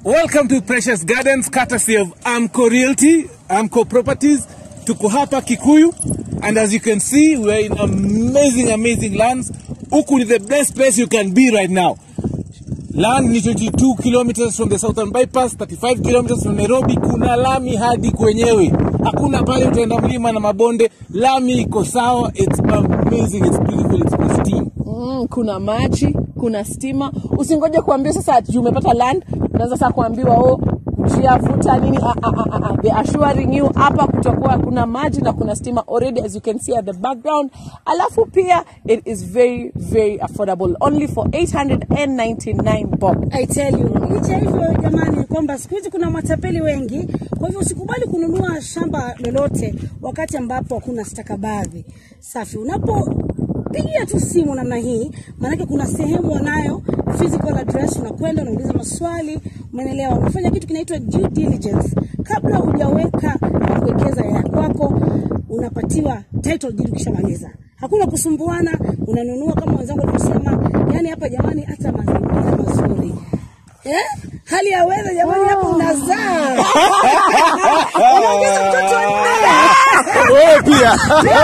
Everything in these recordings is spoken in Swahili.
Welcome to Precious Gardens, courtesy of Amco Realty, Amco Properties. Tuko hapa Kikuyu, and as you can see, we're in amazing, amazing lands. Huku ni the best place you can be right now. Land ni 22 kilometers from the southern bypass, 35 kilometers from Nairobi. Kuna lami hadi kwenyewe, hakuna pale utaenda mlima na mabonde. Lami iko sawa, it's amazing, it's beautiful, it's pristine. Mm, kuna maji, kuna stima. Usingoje kuambiwa sasa ati umepata land, unaanza sasa kuambiwa oh, kutia futa nini. Ah, ah, ah, ah, ah. They assuring you hapa kutakuwa kuna maji na kuna stima already as you can see at the background. Alafu pia it is very very affordable only for 899 bob. I tell you, licha hivyo jamani, kwamba siku hizi kuna matapeli wengi. Kwa hivyo usikubali kununua shamba lolote wakati ambapo hakuna stakabadhi safi. Unapopigia tu simu namna hii, maanake kuna sehemu wanayo physical address, unakwenda unauliza maswali, umeelewa? Unafanya kitu kinaitwa due diligence kabla hujaweka na kuwekeza ya kwako, unapatiwa title deed ukishamaliza. Hakuna kusumbuana, unanunua kama wenzangu walivyosema. Yani hapa jamani, hata mazingira mazuri eh? Hali ya weather jamani, hapa unazaa unaongeza mtoto wa Wewe pia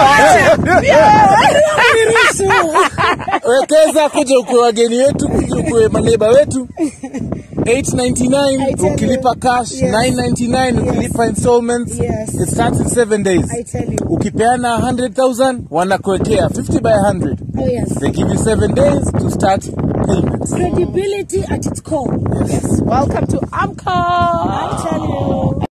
Niruhusu. wekeza, kuja ukue wageni wetu, kuja ukue maneba wetu. 899 I tell ukilipa you. cash, Yes. 999 Yes. ukilipa installments. Yes. It starts in 7 days. I tell you. Ukipeana 100,000 wanakuwekea 50 by 100. Oh yes. They give you 7 days to start payments. Credibility at its core. Yes, welcome to Amco. I tell you.